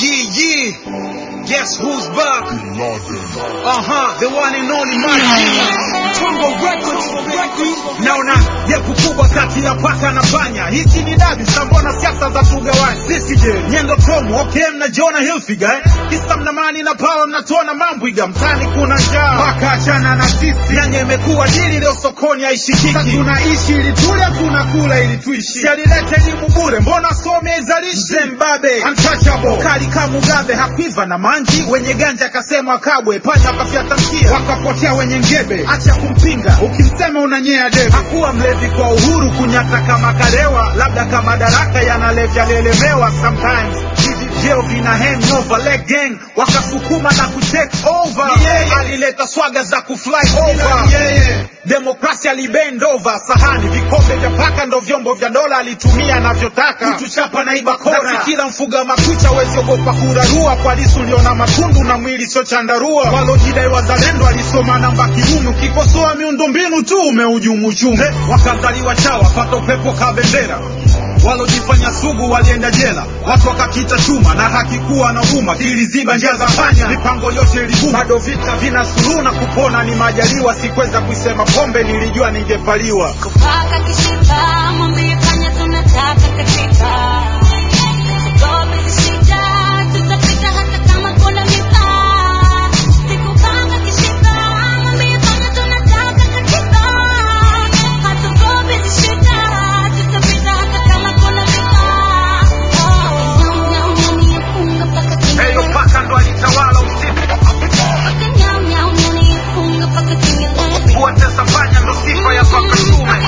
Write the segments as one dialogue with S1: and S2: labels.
S1: Yeah, yeah. Guess who's back? Uh huh. The one and only Mike Tongo Records. Naona jepu kubwa kati ya paka na panya. Hichi ni dabi, sambona siasa za tugawani. Sisi je, nyendo promo, okay, mnajiona Hilfiger eh? Kisa mnamani na pao mnatuona mambwiga. Mtani kuna njaa, paka achana na sisi. Nyanya imekuwa dili leo sokoni haishikiki. Sasa tunaishi ili tule, tunakula ili tuishi. Sialilete elimu bure, mbona some izalishi? Zimbabwe, untouchable. Kali kama Mugabe hakuiva na manji, wenye ganja akasema kabwe, panya wakafyata mkia, wakapotea wenye ngebe. Acha kumpinga, ukimsema unanyea debe. Hakuwa mlevi kwa uhuru, kunyata kama karewa, labda kama daraka yanalevya lelemewa sometimes hivi vyeo vina hangover leg gang wakasukuma na kutake over alileta swaga za kufly over demokrasia libend over sahani vikombe vya paka ndo vyombo vya dola alitumia anavyotaka kutuchapa na iba kora na kila mfuga makucha weziogopa kurarua kwa lisu liona matundu na mwili sio chandarua walojidai wazalendo alisoma namba kiume ukikosoa miundombinu tu umehujumu uchumi wakazaliwa chawa pata upepo ka bendera walojifanya sugu walienda jela, watu wakakita chuma na haki kuwa na huruma, kiliziba njia za panya, mipango yote ilibuma. Bado vita vina suluhu na kupona ni majaliwa, sikweza kuisema pombe, nilijua ningepaliwa.
S2: Kupaka kishiba, mwambie fanya tunataka katika. Tugobe shida, tutapita hata kama kuna mitaa. Sikupanga kishiba, mwambie fanya tunataka katika. Hatugobe shida, tutapita hata kama kuna mitaa. Oh, nyau, nyau, nyau, nifunga mpaka
S1: Heyo
S2: kinyele.
S1: paka ndo alitawala usiku,
S2: Paka nyau, nyau, nyau, nifunga mpaka kinyele.
S1: kuwatesa panya ndo sifa ya paka shume.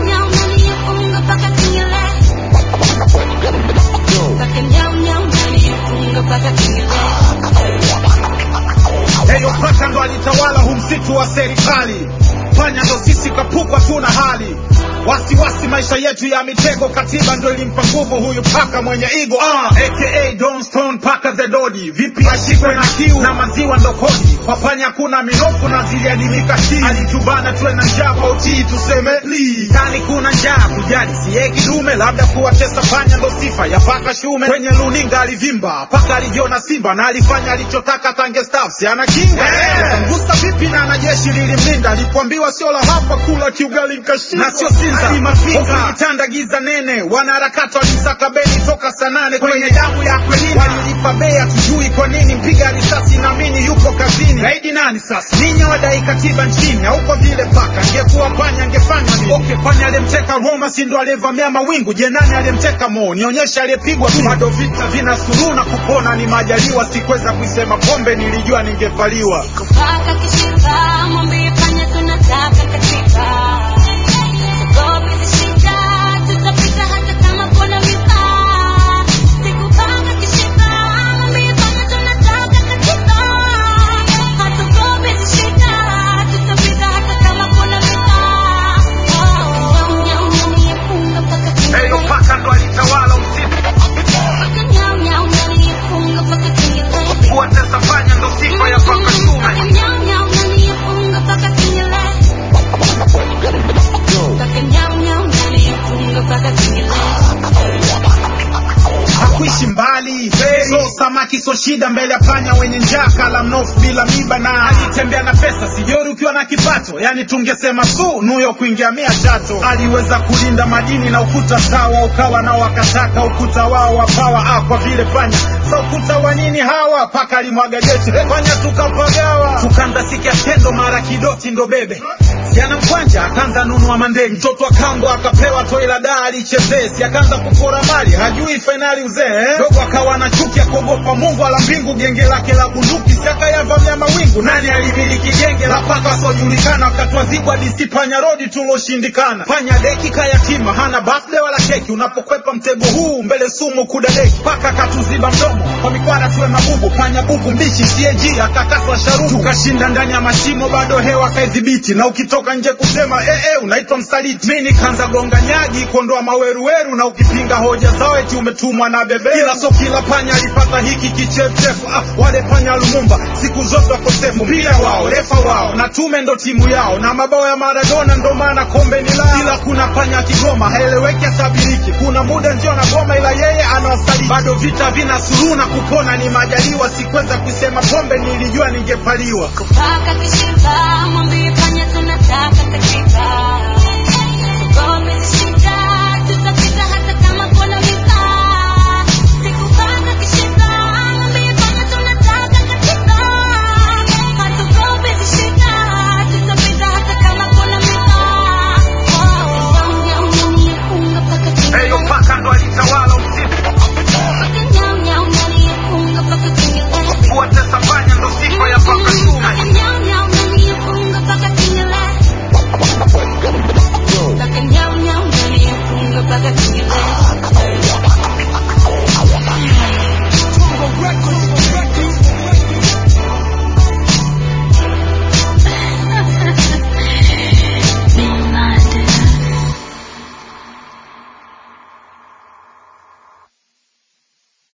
S1: Heyo paka ndo alitawala hu msitu wa serikali, panya ndo sisi kapukwa tuna hali wasiwasi maisha yetu ya mitego, katiba ndo ilimpa nguvu huyu paka mwenye igo uh, aka Don Stone paka the Dodi. Vipi ashikwe na kiu na maziwa ndo kodi, kwa panya kuna minofu na ziliadimika chini, alitubana tuwe na njaa kwa utii, tuseme please. Kani kuna njaa kujali siye kidume, labda kuwatesa panya ndo sifa ya paka shume. Kwenye luninga alivimba paka alijiona simba na alifanya alichotaka tange staff, si ana kinga Mgusa vipi na na jeshi lilimlinda, alipoambiwa sio la hapa kula kiugali nkashinda na sio sinza Hofu kitanda giza nene, wanaharakati walisaka beni toka saa nane kwenye damu ya Akwilina, walilipa bei hatujui kwa nini, mpiga risasi naamini yupo kazini. Gaidi nani sasa? Ninyi wadai katiba nchini, au kwa vile paka angekuwa panya angefanya nini? Okay, panya aliyemteka Roma si ndo aliyevamia mawingu? Je, nani aliyemteka Mo? Nionyeshe aliyepigwa tu. Bado vita vina suluhu na kupona ni majaliwa, sikweza kuisema pombe, nilijua ningepaliwa.
S2: Kupaka kishiba, mwambie fanya tunataka katika. Tugobe shida, tutapita hata kama kuna mitaa. Sikupanga kishiba, mwambie fanya tunataka katika. Hatugobe shida, tutapita hata kama kuna mitaa. Oh, nyau, nyau, nyau, nifunga mpaka
S1: Heyo
S2: kinyele.
S1: paka ndo alitawala usiku,
S2: Paka nyau, nyau, nyau, nifunga mpaka kinyele.
S1: kuwatesa panya ndo sifa ya paka shume. hakuishi mbali so samaki so shida mbele ya panya wenye njaa kala mnofu bila miba na alitembea na pesa sijori ukiwa na kipato yani tungesema su nuyo kuingia mia chato aliweza kulinda madini na ukuta sawa ukawa nao wakataka ukuta wao wapawa ah, kwa vile panya sa ukuta wa nini hawa paka alimwaga jeshi panya tukapagawa tukanda sikia tendo mara kidoti ndo bebe Jana mkwanja akaanza nunua mandenge, mtoto akambo akapewa toi la daa alichezesi, akaanza kupora mali, hajui fainali uzee eh? dogo akawa na chuki ya kuogopa Mungu ala mbingu, genge lake la bunduki siakayavamia mawingu. Nani alimiliki genge la paka wasiojulikana, wakatwazibwa DC panya rodi tuloshindikana. Panya deki kayatima, hana birthday wala keki, unapokwepa mtego huu mbele sumu kudadeki. Paka katuziba mdomo kwa mikwara tuwe mabubu, panya bubu mbichi CAG akakaswa sharubu, tukashinda ndani ya mashimo, bado hewa kaidhibiti, na ukitoka nje kusema eh, eh, unaitwa msaliti. Mi nikaanza gonga nyagi kuondoa maweruweru, na ukipinga hoja zao eti umetumwa na bebe, ila so kila panya alipata hiki kichefuchefu. Ah, wale panya Lumumba siku zote wakosefu, mpira wao refa wao na tume ndo timu yao, na mabao ya Maradona ndo maana kombe ni lao, ila kuna panya Kigoma haeleweki, atabiriki. Kuna muda ndio na goma, ila yeye anawasaliti. Bado vita vina suluhu kununa kupona ni majaliwa sikweza kusema pombe nilijua ningepaliwa
S2: kupaka kishiba mwambie panya tunataka katika